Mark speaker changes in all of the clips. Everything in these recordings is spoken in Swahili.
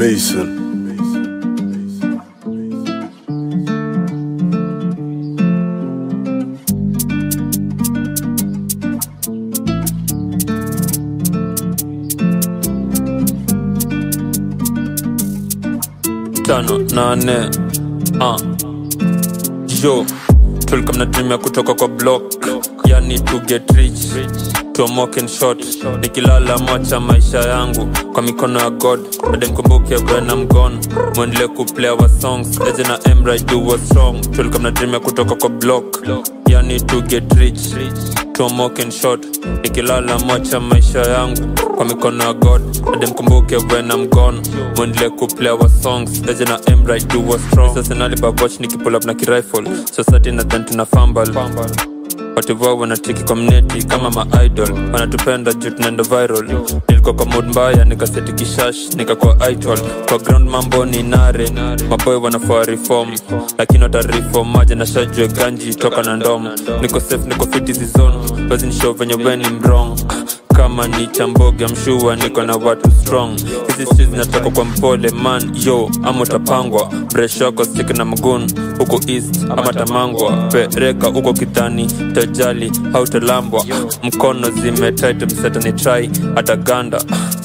Speaker 1: Mason.
Speaker 2: tano nane uh. yo tulikuwa mnatumia kutoka kwa block yani to get rich tuamoke in short nikilala macha maisha yangu kwa mikono ya god ademkumbuke when I'm gone mwendelee kuplay our songs eje na emra do was strong tulikuwa mnatumia kutoka kwa block yani to get rich tuamoke in short nikilala macha maisha yangu kwa mikono ya god ademkumbuke when I'm gone mwendelee kuplay our songs eje na emra do was strong sasa nalibabwatch nikipull up na kirifle society na dhan tuna fumble wativoa wanatiki kwa mneti kama maidol wanatupenda juu tunaenda viral nilikuwa kwa mood mbaya nikaseti kishash nikakuwa idol kwa ground mambo ni nare maboy wanafaa reform lakini watareform maji na shajue ganji toka na ndom niko safe niko fit hizi zone basi nishow venye weni mrong kama ni chamboge mshua niko na watu strong hizi streets zinatoka kwa mpole man yo ama utapangwa breshoko stik na mgun huko east ama tamangwa pereka huko kidhani tajali hautalambwa mkono zimetaitemsetani trai hata ganda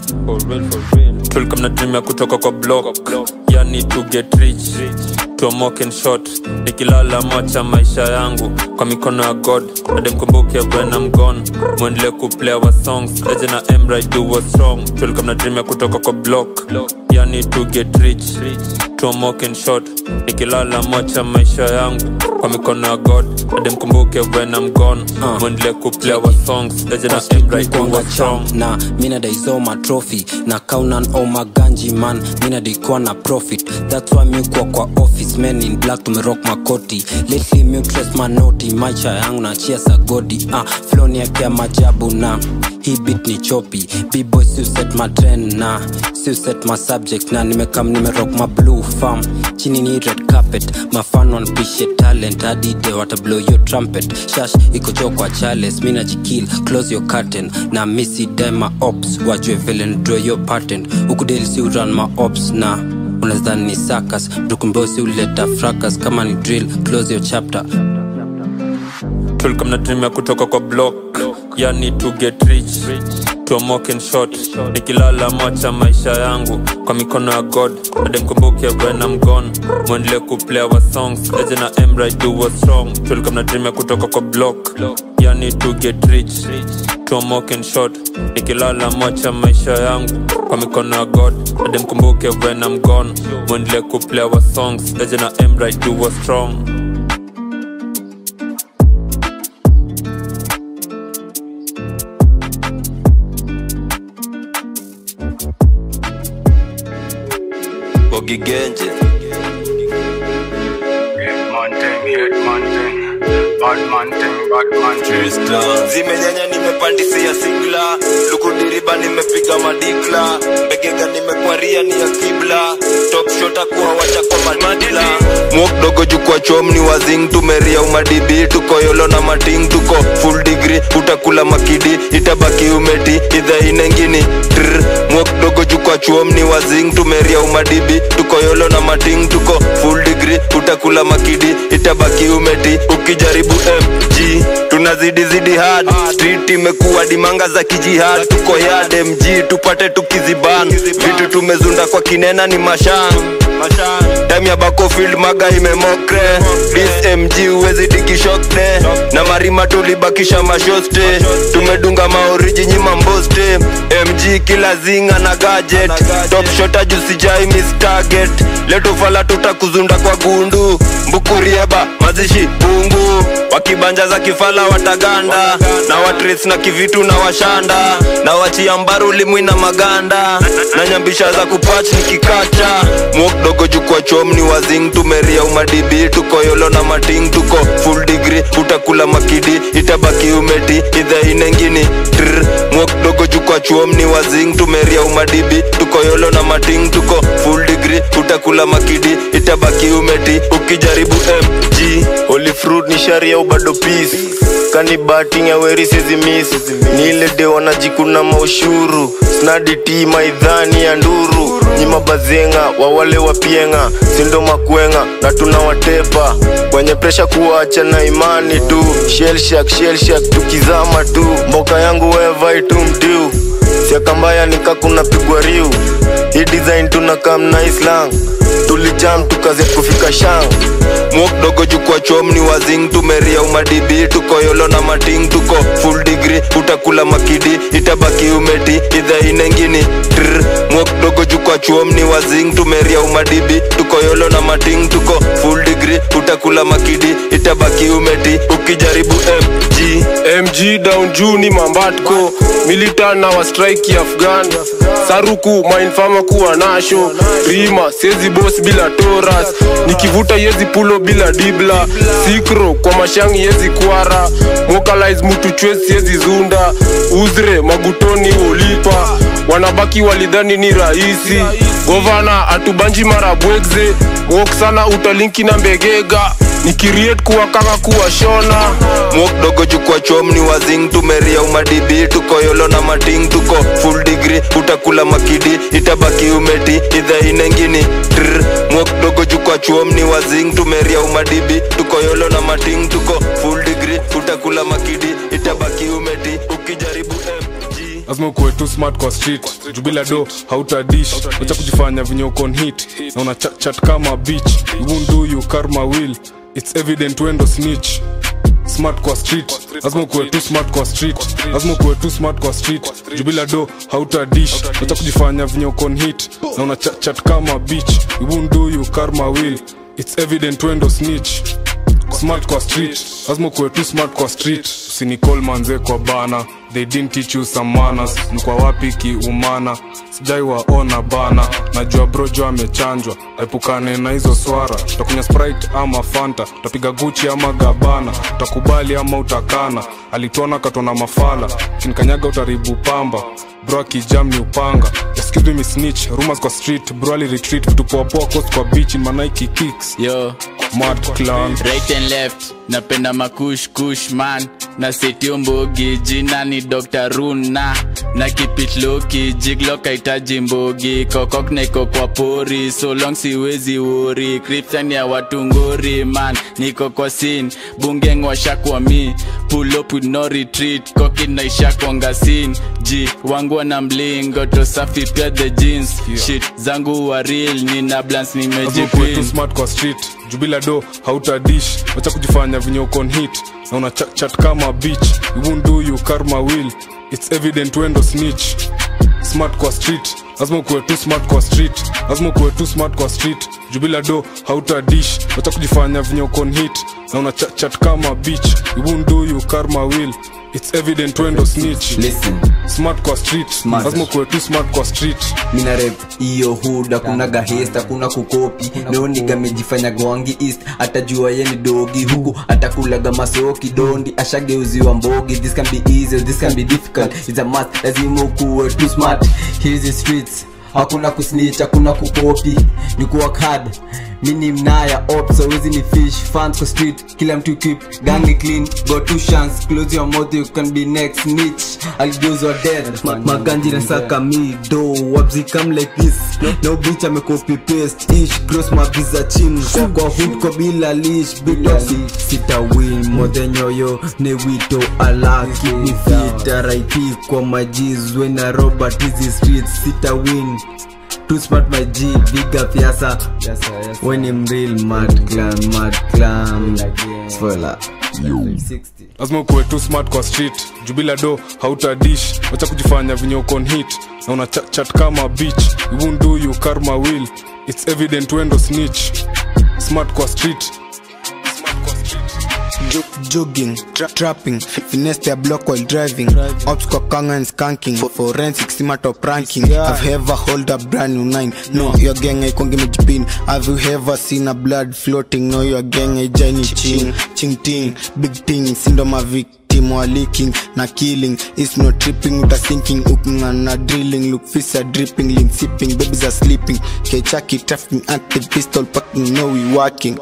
Speaker 2: tulikuwa mnatumia kutoka kwa block yani to get rich tuamoke in short nikilala macha maisha yangu kwa mikono ya god ademkumbuke when I'm gone mwendelee kuplay our songs eje na emra do was strong tulikuwa mnatumia kutoka kwa block yani to get rich tuamoke in short nikilala macha maisha yangu kwa mikono ya god ademkumbuke when I'm gone mwendelee kuplay our songs eje na emra do was strong
Speaker 3: na mina daisoma trophy na kaunan oma ganji man mina daikuwa na profit thats why miukwa kwa office men in black tumerock makoti lately miutres manoti maisha yangu na chia sagodi ah, floni yake ya majabu na hii bit ni chopi bboy siuset matren na siuset masubject na nimekam nimerock ma blue farm chini ni red carpet mafan wanpishe talent adide watablow your trumpet shash iko jo kwa chales mina jikil close your curtain na misi dema ops wajue vile ndraw your patent ukudeli si uran ma ops na unazani ni sakas mtukumbosi uleta fracas kama ni drill close your chapter
Speaker 2: tulikuwa mnatumia kutoka kwa block yani to get rich tuamoke in short nikilala macha maisha yangu kwa mikono ya god ademkumbuke when I'm gone mwendelee kuplay our songs eje na emra do was strong tulikuwa mnatumia kutoka kwa block yani to get rich tuamoke in short nikilala macha maisha yangu kwa mikono ya god ademkumbuke when I'm gone mwendelee kuplay our songs eje na emra do was strong
Speaker 4: Bogi Genje
Speaker 5: Hitman thing, hitman thing, badman thing, badman thing.
Speaker 4: zimenyanya nimepandisia sigla lukudiriba nimepiga madikla mbegega nimekwaria ni ya kibla topshota kuwa wacha kwa madila mwokdogo jukwa chom ni wazing tumeria umadibi tuko yolo na mating tuko full degree utakula makidi itabaki umeti idha inengini Trrr. mwokdogo jukwa chuom ni wazing tumeria umadibi tuko yolo na mating tuko full degree utakula makidi itabaki umeti ukijaribu mg tunazidi zidi hard street imekuwa dimanga za kijihad tuko yard mg tupate tukiziban vitu tumezunda kwa kinena ni mashan time ya bakofield maga imemokre this mg uwezi tikishokte na marima tulibakisha mashoste tumedunga maoriji nyima mboste mg kila zinga na gadget top shota jusijai miss target letofala tutakuzunda kwa gundu mbukurieba mazishi bungu wakibanja za kifala wataganda na watres na kivitu na washanda na wachia mbaru limwi na maganda na nyambisha za kupach nikikacha mwokdogo jukwa chom ni wazing tumeria umadibi tuko yolo na mating tuko full degree utakula makidi itabaki umeti idha inengini Trrr. mwokdogo jukwa chuom ni wazing tumeria umadibi tuko yolo na mating tuko full degree utakula makidi itabaki umeti ukijaribu mg holy fruit ni sharia ubado peace kani bating ya weri sizi miss ni ile de wanajikuna maushuru snadi ti maidhani ya nduru nyima bazenga wawale wapienga sindo makwenga na tunawatepa kwenye presha kuwacha na imani tu shelshak shelshak tukizama tu mboka yangu wevaitu mdiu siakambaya nikakuna pigwa riu hii design tunakam na islang tulijam tukaze kufika shang mwok dogo jukwa chom ni wazing tumeria umadibi tuko yolo na mating tuko full degree utakula makidi itabaki umeti idha inengini Trr. mwok dogo jukwa chom ni wazing tumeria umadibi tuko yolo na mating tuko full degree utakula makidi itabaki umeti ukijaribu mg
Speaker 1: mg down juu ni mambatko militan na wastrike afghan saruku mainfama kuwa nasho rima sezi bos bila toras nikivuta yezi pulo bila dibla sikro kwa mashangi yezi kwara mokalais mutu chwesi yezi zunda uzre magutoni ulipa wanabaki walidhani ni rahisi govana atubanji mara bwegze wok sana utalinki na mbegega nikiriet kuwa kaka kuwa shona
Speaker 4: mwok dogo jukwa chom ni wazing tumeria umadibi tuko yolo na mating tuko full degree utakula makidi itabaki umeti idha inengini Trr. mwok dogo jukwa chom ni wazing tumeria umadibi tuko yolo na mating tuko full degree utakula makidi itabaki umeti ukijaribu mg
Speaker 6: lazima ukuwe tu smart kwa street juu bila do hautadish wacha kujifanya venye uko on hit na una chat, chat kama beach you won't do you karma will it's evident wendo snitch smart kwa street lazima ukuwe tu smart kwa street lazima ukuwe tu smart kwa street juu bila do hautadish wacha kujifanya venye uko on hit na una chat, chat kama beach you won't do you karma will it's evident wendo snitch smart kwa street lazima ukuwe tu smart kwa street usinicall manze kwa bana they didn't teach you some manners mkwa wapi kiumana sijai waona bana najua brojo amechanjwa epukane na hizo swara utakunya sprite ama fanta utapiga guchi ama gabana utakubali ama utakana alituona katona mafala kinikanyaga utaribu pamba bro akijam ni upanga excuse me miss snitch rumors kwa street bro ali retreat vitu poa poa coast kwa beach in manaiki kicks
Speaker 7: yo
Speaker 6: mad clan
Speaker 7: right and left napenda makush kush man na setio mbogi jina ni dr runa na kipitloki jiglok aitaji mbogi kokok naiko kwa pori so long siwezi wori kriptan ya watu ngori man niko kwa sin bungeng washakwa mi pull up with no retreat koki naishakwanga sin ji wangu wana mlingo to safi pia the jeans shit zangu wa real nina blans
Speaker 6: lazima ukuwe tu
Speaker 7: nimejipin
Speaker 6: smart kwa street juu bila do hautadish wacha kujifanya venye uko on hit na una chat, chat kama beach you won't do you karma will it's evident wendo snitch smart kwa street lazima ukuwe tu smart kwa street lazima ukuwe tu smart kwa street juu bila do hautadish wacha kujifanya venye uko on hit na una chat, chat kama beach you won't do you karma will it's evident wendo snitch
Speaker 8: listen
Speaker 6: smart kwa street
Speaker 8: Smart.
Speaker 6: lazima ukuwe tu smart kwa street
Speaker 8: mina rep iyo hud hakuna gahest hakuna kukopi neoniga mejifanya gwangi east atajua ye ni dogi huku atakulaga masoki dondi ashageuziwa mbogi this can be easy this can be difficult it's a must lazima ukuwe too smart here's the streets hakuna kusnitch hakuna kukopi ni kuwork hard mini mnaya op so hizi ni fish fans kwa street kila mtu keep gang ni clean got two chance close your mouth you can be next niche aligeuzwa dead Ma- maganji na saka mi do wabzi come like this no bitch ame copy paste ish cross my visa chin kwa kwa hood kwa bila leash big toxic sita win more than yoyo ne wito ala keep me fit RIP kwa majiz when I robot hizi streets sita win too smart my G big up yasa when I'm real mad clan mad clan spoiler 60
Speaker 6: lazima ukuwe tu smart kwa street juu bila do hautadish wacha kujifanya venye uko on hit na una chat, chat kama beach you won't do you karma will it's evident wendo snitch smart kwa street
Speaker 9: Jo- jogging tra trapping fi- finesse their block while driving ops kwa kanga and skanking for forensic sima top ranking have you ever hold a brand new nine no your gang aikongi mejipin have you ever seen a blood floating no your gang aijani ching ching ting big ting sindo mavic team wa leaking na killing is no tripping uta sinking ukinga na drilling look fish are dripping link sipping babies are sleeping kechaki trafficking active pistol packing no we working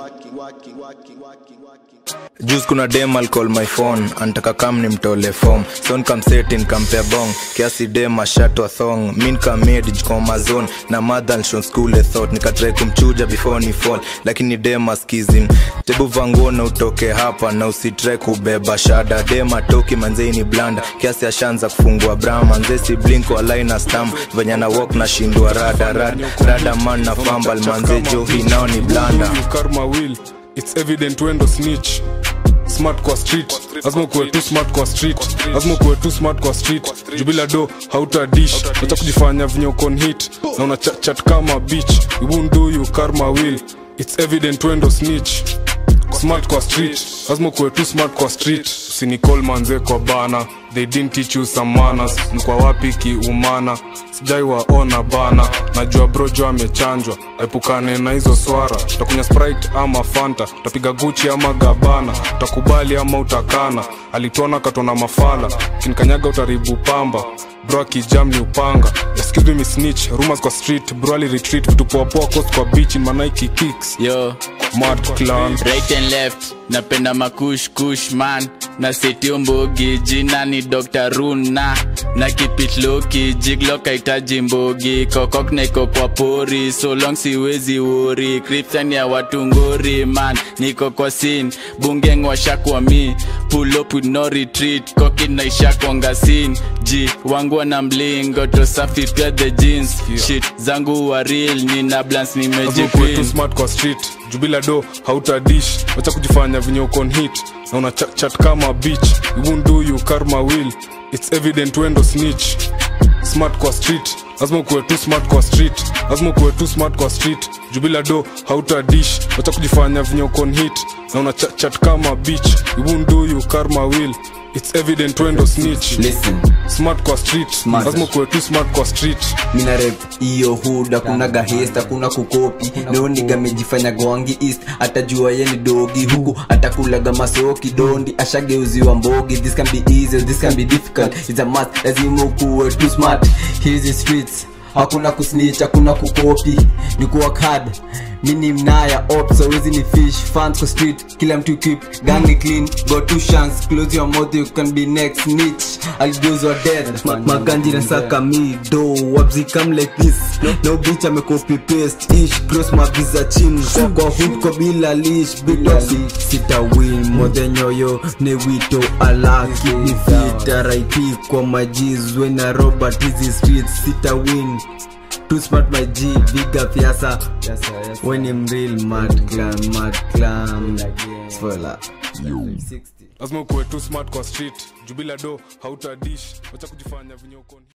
Speaker 10: Juice kuna dem I'll call my phone antaka kam ni mtole form son kam setin kampea bong kiasi dem ashatwa thong min kamedi jikoma zone na madhan shon school a thought nikatrai kumchuja before ni fall lakini dem askizin tebu vanguo na utoke hapa na usitrai kubeba shada dem atoki manzei ni blanda kiasi ashanza kufungua bra manze si blink walaina stam venye na walk na shindwa rada rada rada man na fambal manze jo hii nao ni blanda
Speaker 6: You karma will it's evident wendo snitch smart kwa street lazima ukuwe tu smart kwa street lazima ukuwe tu smart kwa street jubila do hauta dish acha kujifanya vinyokon hit na una chat, chat kama beach we won't do you karma will it's evident wendo snitch smart kwa street lazima ukuwe tu smart kwa street usinicall manze kwa bana they didn't teach you some manners ni kwa wapi kiumana sijai waona bana najua brojo amechanjwa epukane na hizo swara utakunya sprite ama fanta utapiga guchi ama gabana utakubali ama utakana alitona katona mafala kinikanyaga utaribu pamba bro akijam ni upanga excuse me miss snitch rumors kwa street bro ali retreat vitu poa poa coast kwa beach in manaiki kicks
Speaker 7: yo
Speaker 6: mad clan
Speaker 7: right and left napenda makush kush man na setio mbogi jina ni dr runa na kipitloki jiglo kaitaji mbogi kokok naiko kwa pori so long siwezi wori kripsan ya watu ngori man niko kwa sin bungeng washakwa mi pull up with no retreat koki naishakwanga sin ji wangu wana mlingo to safi pia the jeans shit zangu wa real nina blans
Speaker 6: Lazima ukuwe tu
Speaker 7: nimejipin
Speaker 6: smart kwa street jubila do hauta dish wacha kujifanya venye ukon hit na una chat, chat kama beach we won't do you karma will it's evident wendo snitch smart kwa street lazima ukuwe tu smart kwa street lazima ukuwe tu smart kwa street jubila do hauta dish wacha kujifanya venye ukon hit na una chat, chat kama beach we won't do you karma will it's evident wendo snitch
Speaker 8: Listen.
Speaker 6: smart kwa street
Speaker 8: Smart.
Speaker 6: lazima ukuwe tu smart kwa street
Speaker 8: mina rep hiyo huda kuna gahesta kuna kukopi neoniga mejifanya gwangi east atajua ye ni dogi huku atakulaga masoki dondi ashageuziwa mbogi this can be easy this can be difficult it's a must lazima ukuwe too smart hizi streets hakuna kusnitch hakuna kukopi ni kuwork hard mini mnaya ops awezi ni fish fans kwa street kila mtu keep gang ni clean got two chance close your mouth you can be next niche aligozwa dead Ma- maganji na saka mi do wabzi come like this no bitch ame copy paste ish cross mabiza chin kwa kwa hood kwa bila leash bitoxi sita win mode nyoyo ne wito alaki ni vita right kwa majiz wena robert hizi streets sita win Too smart my G, big up yasa When I'm real mad clan, mad clan Spoiler
Speaker 6: lazima ukuwe tu smart kwa street jubila do hauta dish wacha kujifanya venye ukon